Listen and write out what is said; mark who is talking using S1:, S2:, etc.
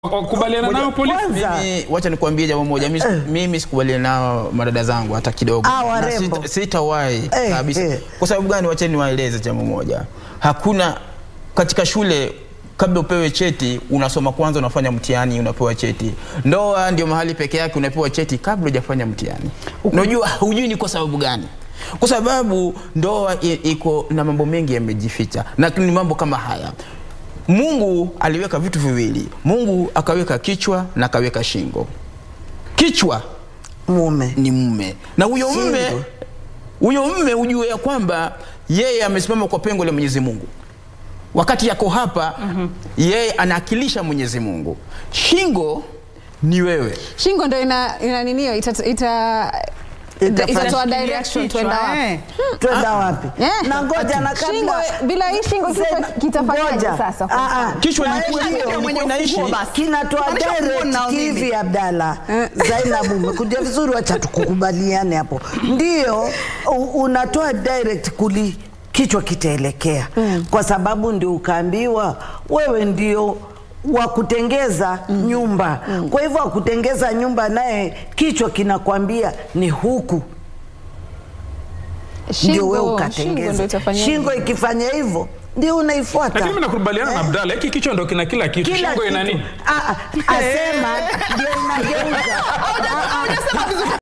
S1: Wakubaliana nao polisi?
S2: Kwanza
S3: Mimi wacha nikuambie jambo moja, mimi, mimi sikubaliana nao madada zangu hata kidogo.
S2: Ah,
S3: Na
S2: warembo.
S3: sita- Sitawahi
S2: Eh,
S3: kabisa.
S2: eh.
S3: Kwa sababu gani? Wacha niwaeleze jambo moja. Hakuna katika shule kabla upewe cheti unasoma kwanza, unafanya mtihani, unapewa cheti. Ndoa ndio mahali peke yake unapewa cheti kabla hujafanya mtihani. Unajua, hujui ni kwa sababu gani? Kwa sababu ndoa i- iko na mambo mengi yamejificha, na ni mambo kama haya. Mungu aliweka vitu viwili. Mungu akaweka kichwa na akaweka shingo. Kichwa
S2: mume
S3: ni mume na huyo mume
S2: Shingo.
S3: huyo mume ujue ya kwamba yeye amesimama kwa pengo la Mwenyezi Mungu wakati yako hapa yeye anaakilisha Mwenyezi Mungu. Shingo ni wewe.
S4: Shingo ndo ina, ina ninio ita, ita,
S2: Itafanya-
S4: itatoa
S1: Shikilia
S4: direction
S1: kichwa,
S4: twenda wapi.
S1: eh.
S2: twenda wapi?
S4: Eh.
S2: Na ngoja na
S4: Shingo,
S2: kabla
S4: bila hii shingo kichwa
S2: Sema,
S4: kitafanyaje
S2: ngoja.
S4: sasa?
S2: Ah, ah.
S3: Kichwa
S2: Na
S3: ni
S2: hiyo
S3: kule
S2: ndio
S3: ilikuwa
S2: mwenye
S3: inaishi.
S2: ufunguo basi. Kinatoa
S1: Maanisha ufunguo
S2: direct
S1: nao mimi.
S2: hivi Abdalla. Zainabu umekuja vizuri, wacha tukukubaliane hapo. Ndio u- unatoa direct kuli kichwa kitaelekea kwa sababu ndio ukaambiwa wewe ndio wa kutengeza nyumba. Kwa hivyo wa kutengeza nyumba naye kichwa kinakwambia ni huku ndio wewe
S4: Shingo ndo
S2: ukatengeza.
S4: itafanyaje?
S2: Shingo ikifanya hivyo ndio unaifuata.
S1: Lakini mimi nakubaliana na Abdalla, hiki kichwa ndo kina kila kitu.
S2: Kila
S1: Shingo ina
S2: kitu.
S1: nini?
S2: Ah, ah, asema ndio inageuza. Ah, ah.